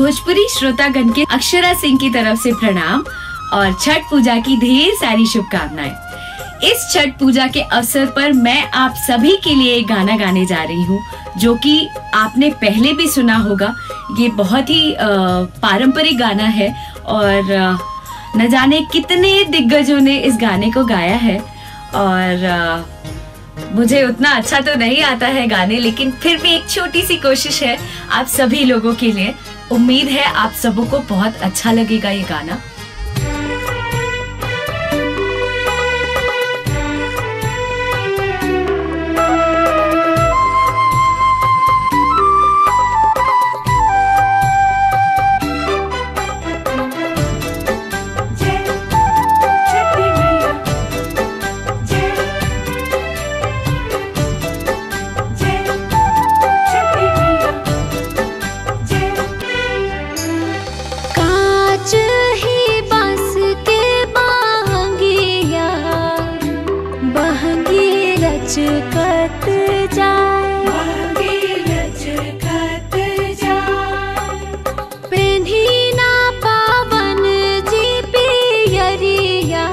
भोजपुरी श्रोतागण के अक्षरा सिंह की तरफ से प्रणाम और छठ पूजा की ढेर सारी शुभकामनाएं इस छठ पूजा के अवसर पर मैं आप सभी के लिए एक गाना गाने जा रही हूँ जो कि आपने पहले भी सुना होगा ये बहुत ही अ, पारंपरिक गाना है और अ, न जाने कितने दिग्गजों ने इस गाने को गाया है और अ, मुझे उतना अच्छा तो नहीं आता है गाने लेकिन फिर भी एक छोटी सी कोशिश है आप सभी लोगों के लिए उम्मीद है आप सबों को बहुत अच्छा लगेगा ये गाना जय छठी मैया जय जय छठी मैया जय कांच ही बांस के बांगिया बहंगी लचकत जाए मांगे लचकत जाए पेन्ही ना पावन जी पियरिया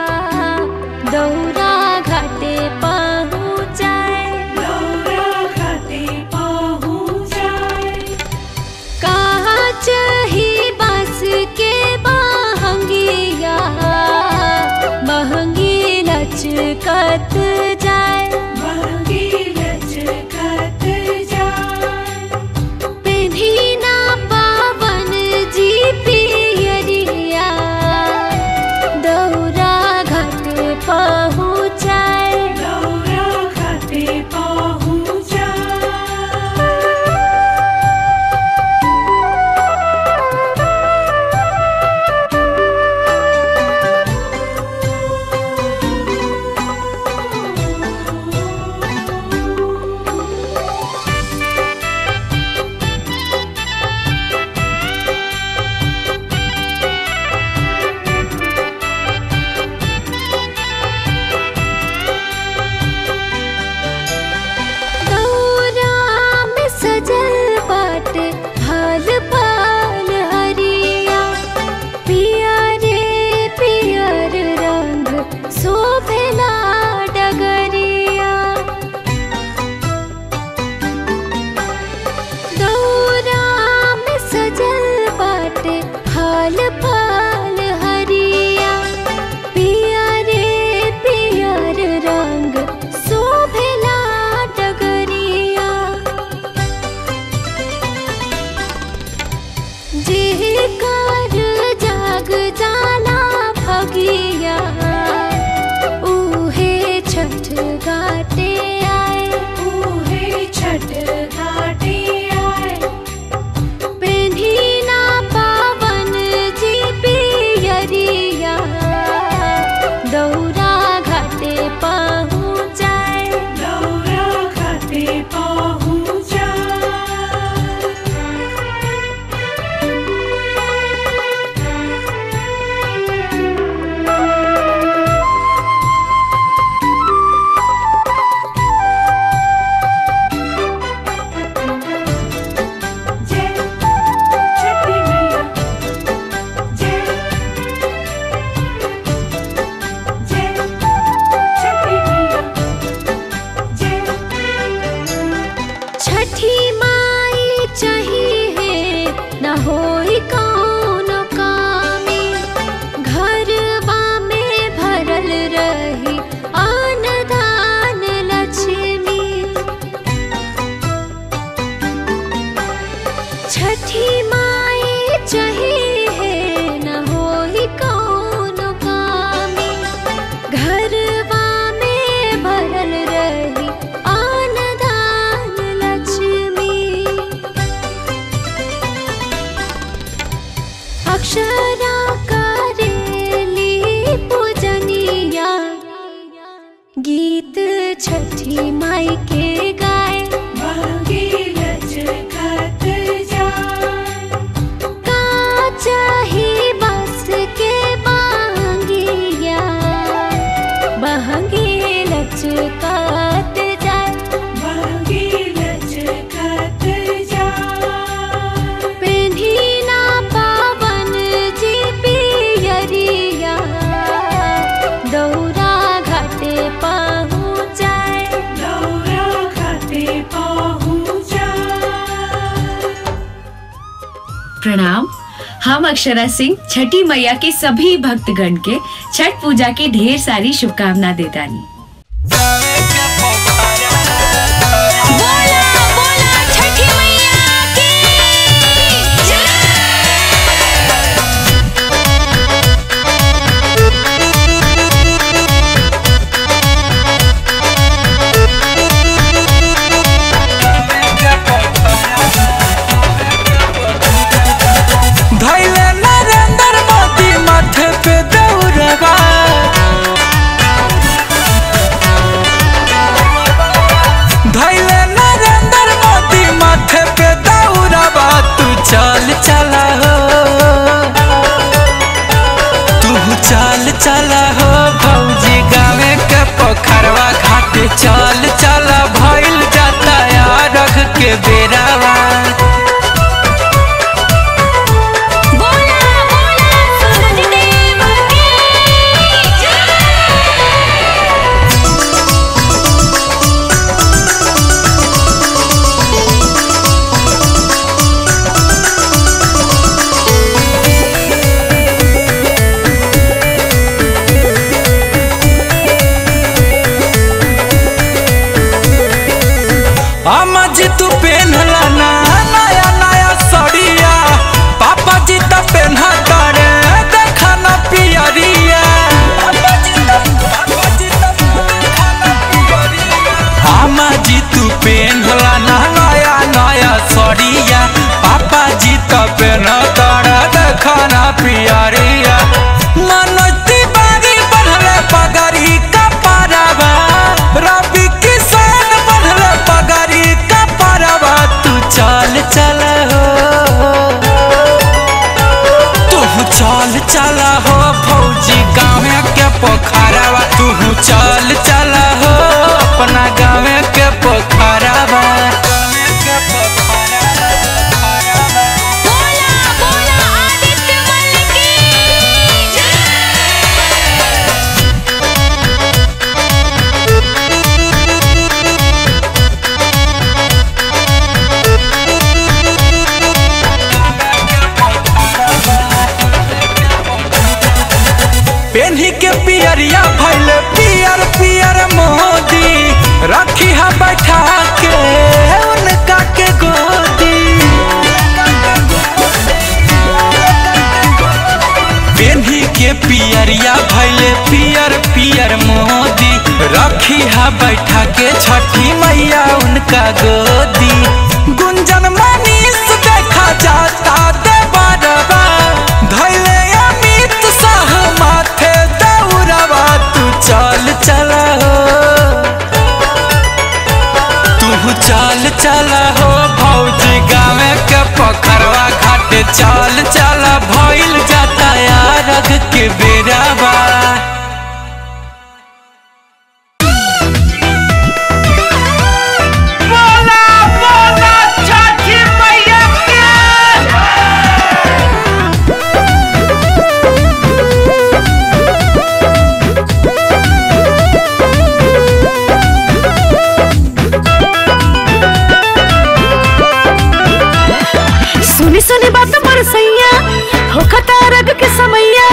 दौरा घाटे पहुँचाए दौरा घाटे पहुँच जाए कांच ही बांस के बहंगिया बहंगी लचकत जाए मांगे लचकत जाए पेन्ही ना पावन जी पियरिया दौरा घाट पहुँचाए दौरा घाटे पहुँच जाए दौरा में सजल बाटे फल फल हरिया पिया रे पियर रंग शोभेला डगरिया दौरा में सजल बाटे फल फल हरिया पिया रे पियर रंग शोभेला डगरिया जेकर जाग जाला भगिया उहे छठ घाटे आए उहे छठ घाटे आए पेन्ही ना पावन जी पियरिया दौरा घाटे पहुँचाए दौरा घाटे पहुँच जाए जय छठी मैया जय जय छठी मैया जय छठी माई चाहिए न होई कौन कामी घरवा में भरल रही अन्न दान लक्ष्मी छठी माई चाहिए न होई कौन कामी घरवा में भरल रही अन्न दान लक्ष्मी अक्षरा करेली पूजनिया गीत छठी माई के गाए मांगे लचकत जाए कांच ही बांस के बांगिया बहंगी लचकत जाए मांगे लचकत जाए पेन्ही प्रणाम हम अक्षरा सिंह छठी मैया के सभी भक्तगण के छठ पूजा की ढेर सारी शुभकामना देतानी बोला बोला छठी मैया की धैले नरेंद्र मोदी माथे पे दौड़बा धैले नरेंद्र मोदी माथे पे दौड़बा तू चल चला हो तू चल चला हो भौजी गावे के पोखरवा घाटे चल चला भइल जाता रख के बेरावा बोला बोला सूरज देव की अम्मा जी तू पेन्हला ना नया नया सड़िया पापा जी तो पेन्हा तारे देखा ना पियरिया अम्मा जी तू पेन्हला ना नया नया सड़िया पापा जी तो पेन्हा तारे देखा ना पियरिया मनोती बारी बढ़ले पगड़ी का पारावा रवि किसान बढ़ले पगड़ी का पारावा तू चल चल हो तू चल चल हो फौजी गाँव के पोखरावा तू चल चल हो अपना गाँव के पोखरावा बोला बोला आदित्य मल की पेन्ही के पियरिया भैले पियर पियर मोदी रखी हा बैठा के उनका के गोदी पेन्ही के पियरिया भैले पियर पियर मोदी रखी हा बैठा के छठी मैया उनका गोदी गुंजन मनीष देखा जाता दे बरबा धैले अमित शाह माथे दौड़बा तू चल चल हो तू चल चल हो भौजी गाँव के पोखरवा घाट चल चल भइल जाता रख के बेराबा सुनी सुनी बात बरसैया हो खतारग के समैया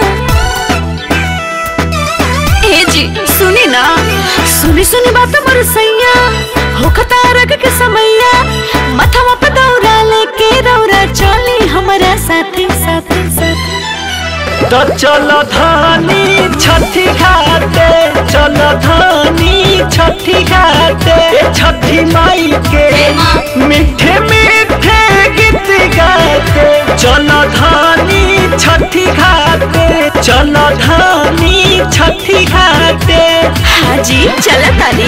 ए जी सुनी ना सुनी सुनी बात बरसैया हो खतारग के समैया मथवा पे दौरा लेके रौरा चली हमारा साथी साथी साथी तो चलो धानी छठी घाटे चलो धानी छठी घाटे ए छठी माई के मीठे मीठे गीत गाते चलो धानी छठी घाटे चलो धानी छठी घाटे हाजी चला ताली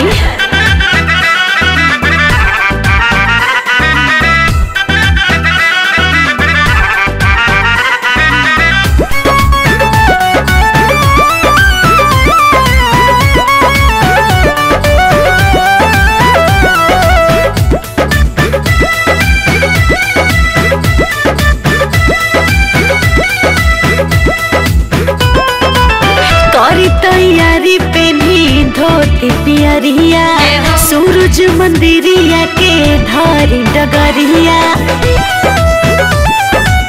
करी तैयारी पेनी धोती पियरिया सूरज मंदिरिया के धारी डगरिया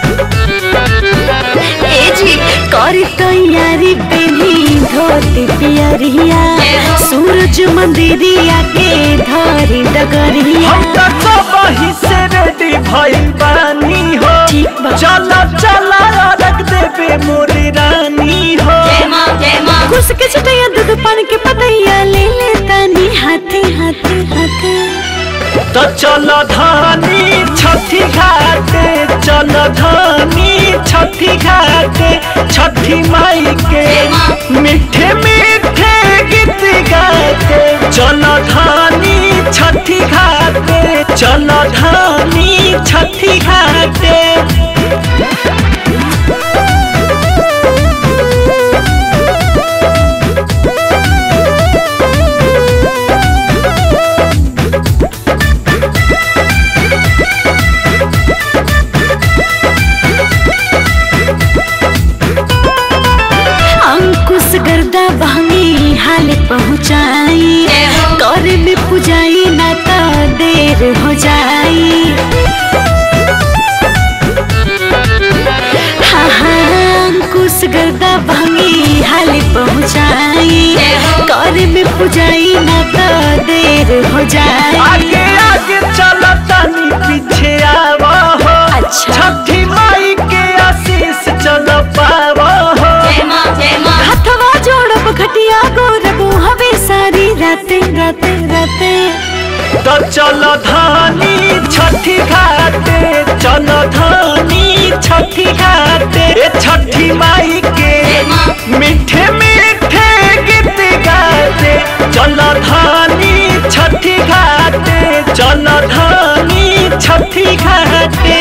करी तैयारी पेनी धोती पियरिया सूरज मंदिरिया के धरी डगरिया हम तो वही से रेडी भइल बानी हो ठीक बा। चला चला रख देबे मोरी रानी हो घुस के छटैया दूध पान के पतैया ले ले तानी हाथे हाथे हाथे तो चलो धानी छठी घाटे चलो धानी छठी घाटे छठी माई के मीठे मीठे गीत गाते चलो धानी छठी घाटे चलो धानी छठी घाटे अंकुश गर्दा बहनी हाल पहुँचाई करे में पुजाई ना तो देर हो जाई हाँ हाँ अंकुश गर्दा बहनी हाल पहुँचाई करे में पुजाई ना तो देर हो जाई आगे आगे चलो तनी पीछे आवो हो अच्छा। छठी माई के आशीष चलो पावो हो हथवा जोड़ब घटिया गोरब हवे सारी राते राते राते तो चलो धानी छठी घाटे चलो धानी छठी घाटे ए छठी माई के मीठे मीठे गीत गाते चलो धानी छठी घाटे चलो धानी छठी घाटे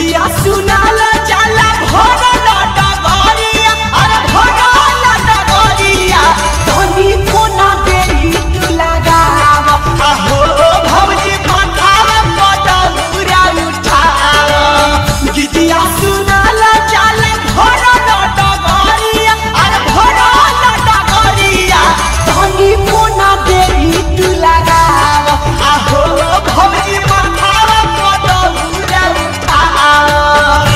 गीतिया सुनाला जाला भरल डगरिया अरे भरल डगरिया तनी कोना देई तू लगाव आहो भौजी माथावा पटौरा उठाव गीतिया सुनाला जाला भरल डगरिया अरे भरल डगरिया तनी कोना देई तू लगाव आहो भौजी माथावा पटौरा उठाव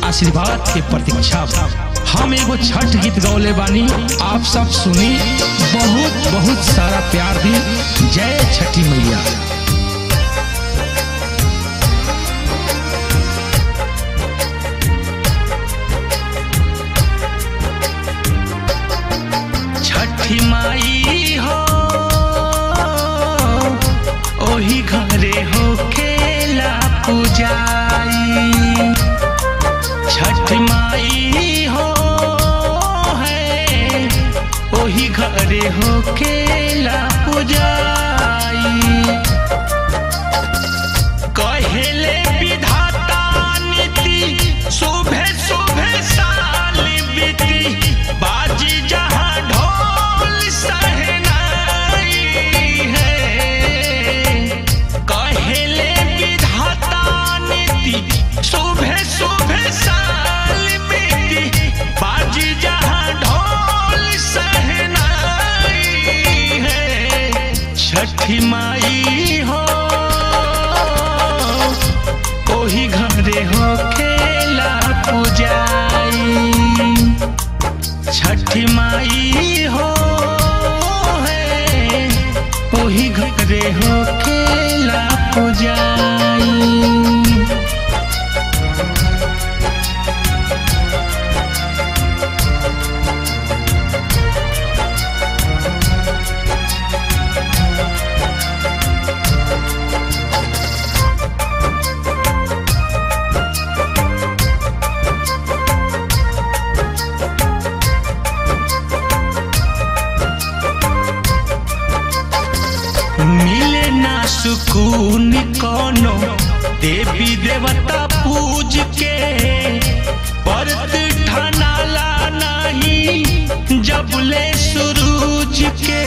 आशीर्वाद के प्रतीक्षा बा। हम एगो छठ गीत गौले बानी आप सब सुनी बहुत बहुत सारा प्यार दी जय छठी मैया छठी माई हो ओही घरे हो खेला पूजाई छठ माई हो है ओही घरे हो खेला पूजाई कहेले विधाता नीति सुबह सुबह साल बीती बाजी जहां ढोल सहनाई है कहेले विधाता नीति सुबह सुबह साल बीती बाजी जहां ढोल सहनाई है छठी माई हो ओही घरे हो खेला पूजाई छठी माई हो है ओही घरे हो खेला पूजाई मिले ना सुकून कोनो देवी देवता पूज के परत ठनाला नहीं जबले सूरज के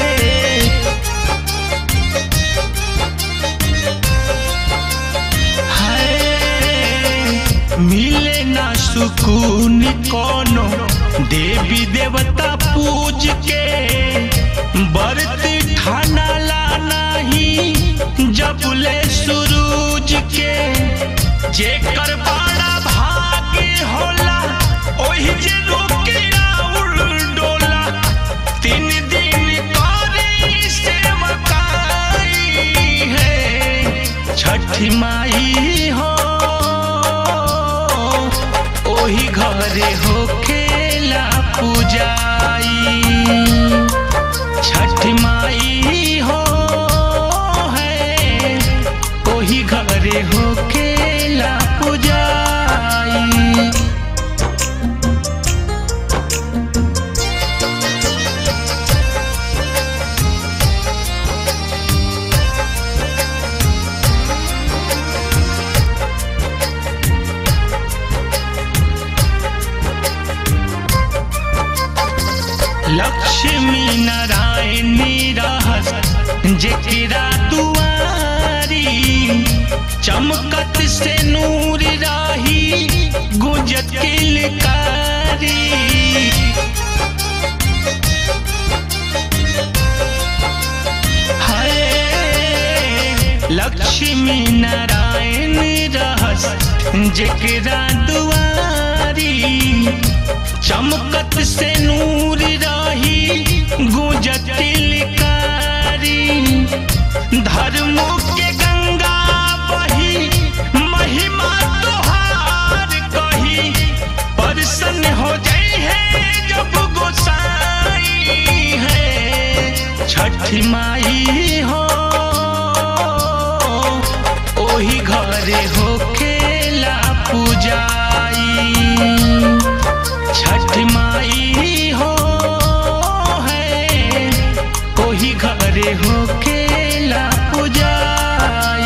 हाय, मिले ना सुकून कोनो देवी देवता पूज के बरत ठानाला नहीं जबले सूरज के जेकर बड़ा भाग्य होला ओही जे रोकेला उड़ डोला तीन दिन करे से मकाई है छठी माई हो ओही घरे हो खेला पूजाई छठ माई हो है ओही घरे हो खेला पूजाई लक्ष्मी नारायणी रहस जेकरा दुआरी चमकत से नूर राही गुंजत किलकारी हाय लक्ष्मी नारायण रहस जेकरा दुआरी चमकत से नूर राही गुंजत तिलकारी धर्मो के गंगा बही महिमा तोहार कही परसन हो जाई है जब गोसाई है छठ माई हो ओही घरे हो खेला पूजाई छठ माई हो है ओही घरे हो खेला पूजाई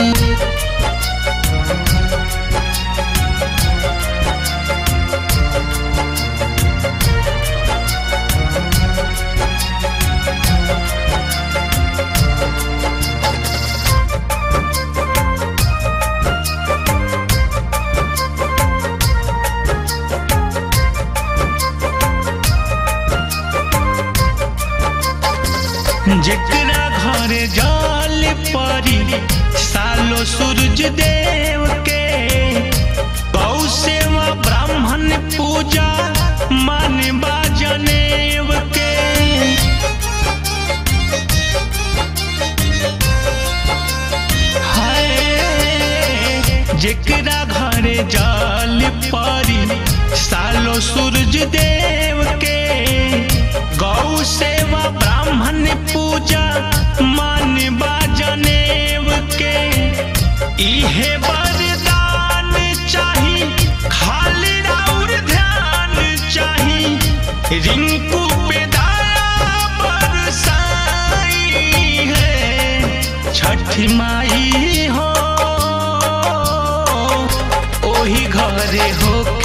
जेकरा घरे जल परी सालो सूरज देव के गौ सेवा ब्राह्मण जल परी सालो सूरज देव के गौ सेवा ब्राह्मण पूजा मान बाजनेव के इहे वरदान चाही खाली राउर ध्यान चाही रिंकू पे दया बरसाई है छठ माई हो ओही घरे हो